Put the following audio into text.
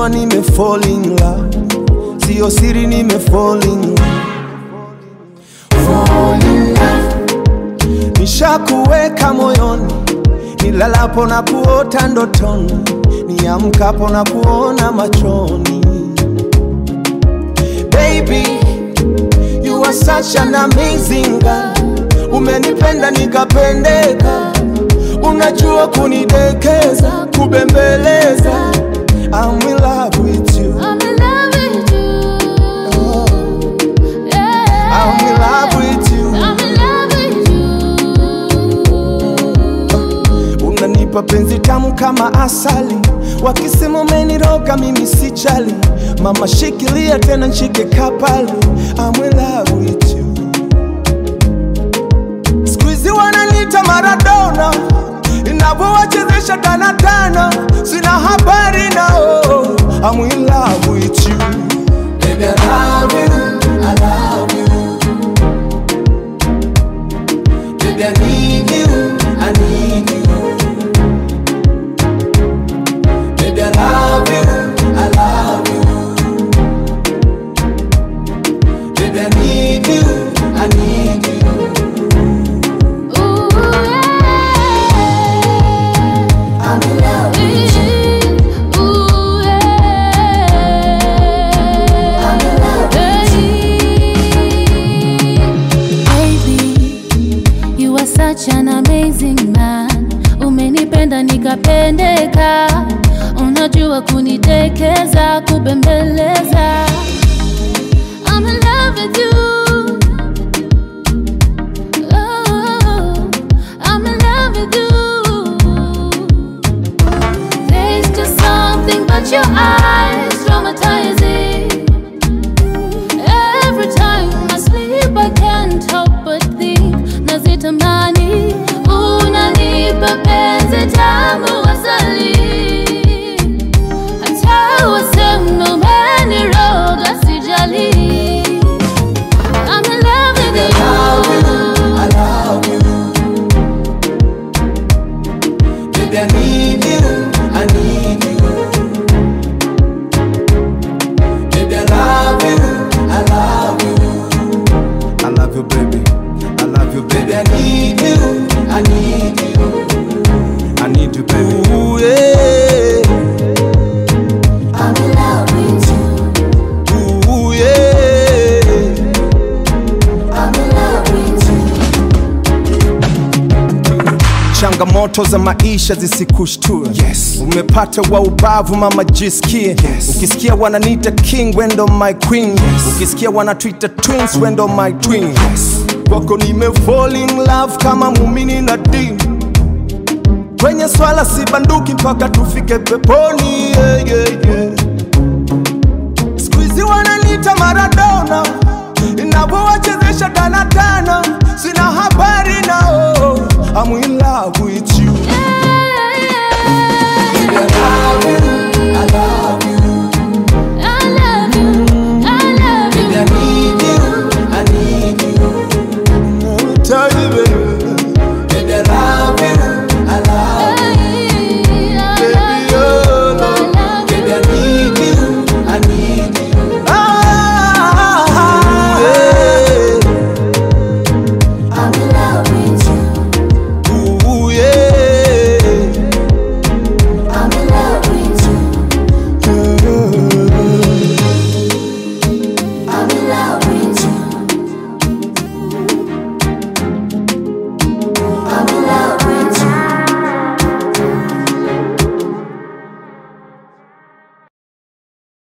unajua nime fall in love, sio siri nime fall in love. Fall in love. Nishakuweka moyoni, nilalapo na kuota ndotoni, niamkapo na kuona machoni. Baby, you are such an amazing girl. Umenipenda nikapendeka, unajua kunidekeza, kubembeleza. I'm in love with you. I'm in love with you. Yeah. I'm in love with you. I'm in love with you. Unanipa penzi tamu kama asali, wakisema umeniroga mimi sijali. Mama shikilia tena nshike kapali, I'm in love with you. Siku hizi wananiita Maradona, inavyowachezesha danadana, sina habari nao. I'm in love with you. Baby, I love you, I love you. Baby, I need you, I need you. Baby, I love you, I love you. Baby, I need you, I need you. Ooh, yeah. I'm in love with you. Ooh, yeah. I'm in love Baby, you are such an amazing man. Umenipenda nikapendeka, unajua kunitekeza, kubembeleza. I'm in love with you. Oh, I'm in love with you. There's just something about your eyes traumatizing. Every time I sleep, I can't help but think nazitamani unanipa penzi tamu asali hata waseme umeniroga sijali I'm in love with you I love you. Baby, I need you, I need you. Baby, I love you, I love you. I love you, baby. I love you, baby. I need you, I need you. I need you, baby. Ooh, yeah. I'm in love with you. Ooh, yeah. I'm in love with you. Changamoto za maisha zisikushtue. Yes. Umepata wa ubavu mama, jisikie. Yes. Ukisikia wananiita king, wendo my queen. Yes. Ukisikia wanatuita twins, wendo my twin. Yes. Kwako nime fall in love kama mumini na dini. Kwenye swala si banduki mpaka tufike peponi. Yeah, yeah, yeah.